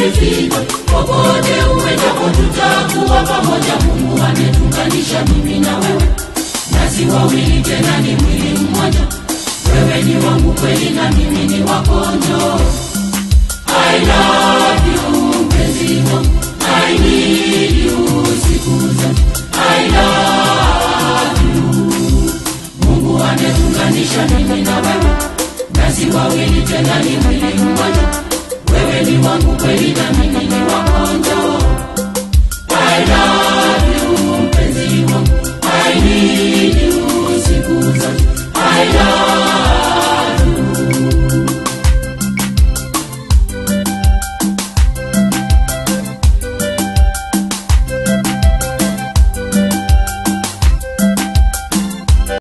ukifika popote uendapo tutakuwa pamoja mungu ametunganisha mimi na wewe nasi wawili tena ni mwili mmoja wewe ni wangu kweli na mimi ni wako njoo I love you mpenzi wangu I need you siku zote I love you Mungu ametunganisha mimi na wewe nasi wawili tena ni mwili mmoja wewe ni wangu kweli na mimi ni wako njoo I love you mpenzi wangu I need